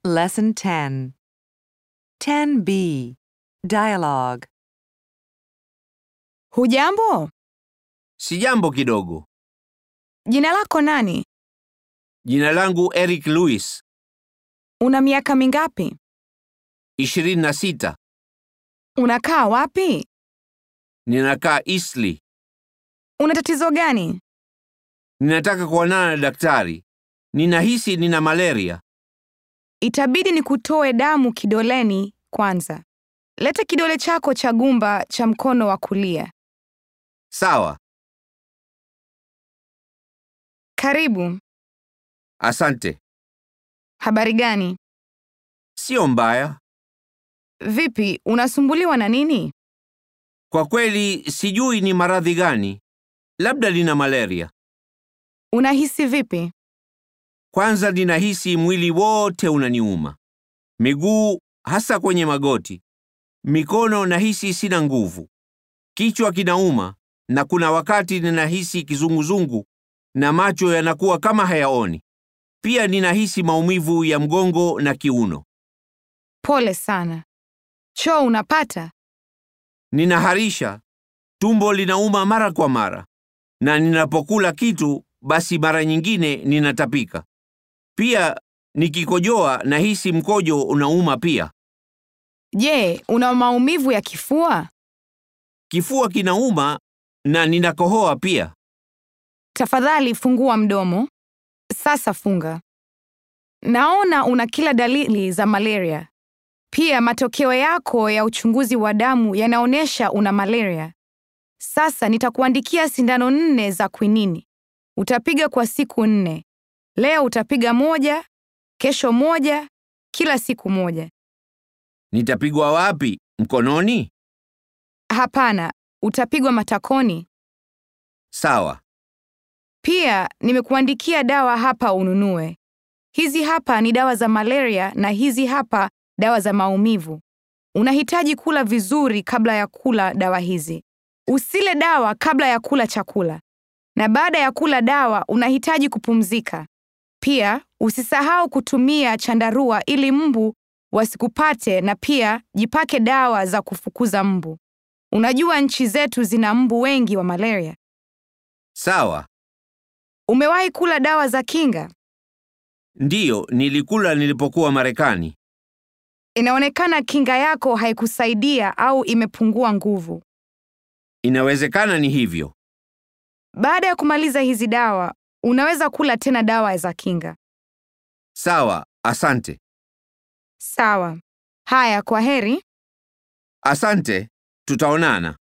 Lesson 10. 10b. Dialogue. Hujambo? Sijambo kidogo. Jina lako nani? Jina langu Eric Lewis, Una miaka mingapi? 26. Unakaa wapi? Ninakaa Eastleigh. Una tatizo gani? Ninataka kuonana na daktari. Ninahisi nina malaria. Itabidi nikutoe damu kidoleni kwanza. Leta kidole chako cha gumba cha mkono wa kulia. Sawa, Karibu. asante. Habari gani? Sio mbaya. Vipi, unasumbuliwa na nini? Kwa kweli sijui ni maradhi gani. Labda nina malaria. Unahisi vipi? Kwanza ninahisi mwili wote unaniuma. Miguu hasa kwenye magoti. Mikono nahisi sina nguvu. Kichwa kinauma na kuna wakati ninahisi kizunguzungu na macho yanakuwa kama hayaoni. Pia ninahisi maumivu ya mgongo na kiuno. Pole sana. Choo unapata? Ninaharisha, tumbo linauma mara kwa mara, na ninapokula kitu basi mara nyingine ninatapika. Pia nikikojoa nahisi mkojo unauma pia. Je, una maumivu ya kifua? Kifua kinauma na ninakohoa pia. Tafadhali fungua mdomo. Sasa funga. Naona una kila dalili za malaria. Pia matokeo yako ya uchunguzi wa damu yanaonyesha una malaria. Sasa nitakuandikia sindano nne za kwinini. Utapiga kwa siku nne. Leo utapiga moja, kesho moja, kila siku moja. Nitapigwa wapi? Mkononi? Hapana, utapigwa matakoni. Sawa. Pia nimekuandikia dawa hapa ununue. Hizi hapa ni dawa za malaria na hizi hapa dawa za maumivu. Unahitaji kula vizuri kabla ya kula dawa hizi. Usile dawa kabla ya kula chakula. Na baada ya kula dawa unahitaji kupumzika. Pia usisahau kutumia chandarua ili mbu wasikupate na pia jipake dawa za kufukuza mbu. Unajua nchi zetu zina mbu wengi wa malaria. Sawa. Umewahi kula dawa za kinga? Ndiyo, nilikula nilipokuwa Marekani. Inaonekana kinga yako haikusaidia au imepungua nguvu. Inawezekana ni hivyo. Baada ya kumaliza hizi dawa, unaweza kula tena dawa za kinga. Sawa, asante. Sawa. Haya, kwa heri. Asante, tutaonana.